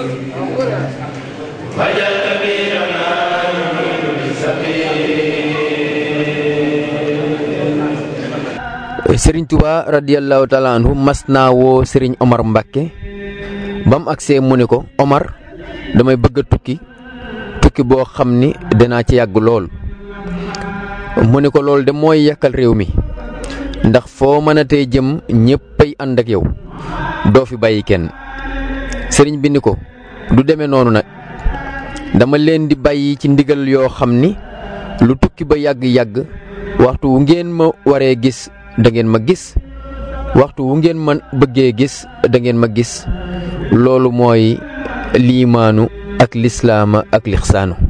وجل كبيرنا sëriñ Tuba radiyallahu taala anhu mas naa woo sëriñ Omar Mbacke ba mu agsee mu ni ko Omar damay bëgg a tukki tukki boo xam ni danaa ci yàgg lool mu ni ko loolu de mooy yàkkal réew mi ndax foo mën a tey jëm ñéppay ànd ak yow doo fi bàyyi kenn sëriñ bi ni ko du demee noonu nag dama leen di bàyyi ci ndigal yoo xam ni lu tukki ba yàgg-yàgg waxtu wu ngeen ma waree gis da ngeen ma gis waxtu wu ngeen ma bëggee gis da ngeen ma gis loolu mooy liimaanu ak lislaama ak lixsaanu